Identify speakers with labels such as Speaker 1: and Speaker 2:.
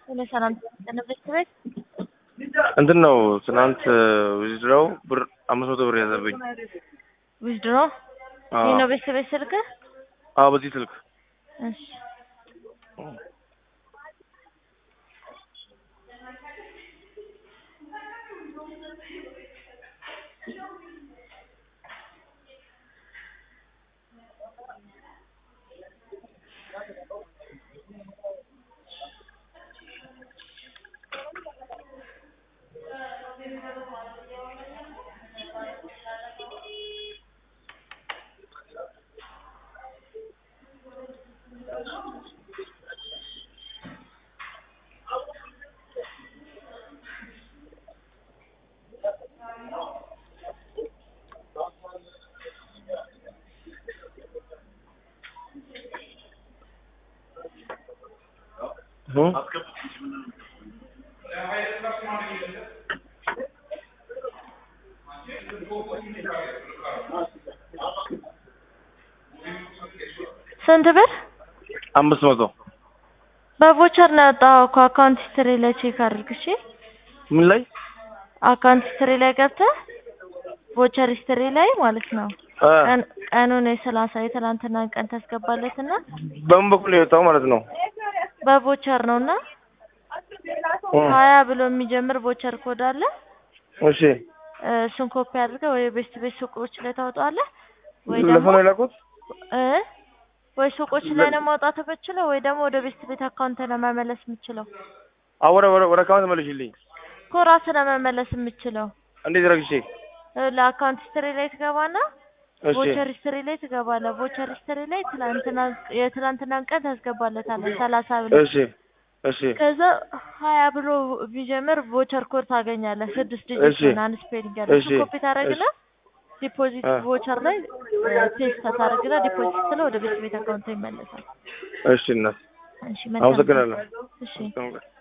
Speaker 1: ሄሎ ሰላም ተነብስ ቤት
Speaker 2: እንትን ነው ትናንት ዊዝድሮው ብር አምስት መቶ ብር ያዘብኝ።
Speaker 1: ዊዝድሮ
Speaker 2: አዎ
Speaker 1: ይህ ነው ቤተሰቤት ስልክ
Speaker 2: አዎ፣ በዚህ ስልክ
Speaker 1: እሺ
Speaker 2: እ?
Speaker 1: ስንት ብር
Speaker 2: አምስት መቶ
Speaker 1: በቮቸር ነው ያወጣኸው እኮ አካውንት ሂስትሪ ላይ ቼክ አድርግ እሺ
Speaker 2: ምን ላይ
Speaker 1: አካውንት ሂስትሪ ላይ ገብተህ ቮቸር ሂስትሪ ላይ ማለት ነው
Speaker 2: እ፣
Speaker 1: ቀን ቀኑን የሰላሳ የትናንትናን ቀን ታስገባለትና
Speaker 2: በምን በኩል ነው የወጣው ማለት ነው?
Speaker 1: በቮቸር ነው እና
Speaker 2: እ፣
Speaker 1: ሀያ ብሎ የሚጀምር ቮቸር ኮድ አለ
Speaker 2: እሺ
Speaker 1: እ፣ እሱን ኮፒ አድርገህ ወይ ቤስት ቤት ሱቆች ላይ ታወጣዋለህ ወይ
Speaker 2: ለሰው
Speaker 1: ደግሞ
Speaker 2: ነው የላኩት?
Speaker 1: እ ወይ ሱቆች ላይ ነው ማውጣት የምችለው ወይ ደግሞ ወደ ቤስት ቤት አካውንት ነው መመለስ የምችለው
Speaker 2: አዎ፣ ወደ ወደ ወደ አካውንት መልሽልኝ።
Speaker 1: እኮ ራስህ ነው መመለስ የምችለው
Speaker 2: እንዴት ረግሼ?
Speaker 1: እ፣ ለአካውንት ሂስትሪ ላይ ትገባና
Speaker 2: እሺ
Speaker 1: ቮቸር ሂስትሪ ላይ ትገባለህ። ቮቸር ሂስትሪ ላይ ትላንትና የትላንትናን ቀን ታስገባለታለህ ሰላሳ ብሎ
Speaker 2: እሺ እሺ
Speaker 1: ከዛ ሀያ ብሎ ቢጀምር ቮቸር ኮድ ታገኛለህ። ስድስት
Speaker 2: እሺ።
Speaker 1: ዲጂት ሆነ አንድ ስፔሊንግ ያለው እሱ
Speaker 2: እሺ።
Speaker 1: ኮፒ ታደርግና ዲፖዚት
Speaker 2: አ።
Speaker 1: ቮቸር ላይ ፔስት ታደርግና ዲፖዚት ስትለው ወደ ቤት ቤት አካውንት ይመለሳል።
Speaker 2: እሺ እናት
Speaker 1: እሺ መልካም
Speaker 2: አመሰግናለሁ።
Speaker 1: እሺ
Speaker 2: መልካም ቀን።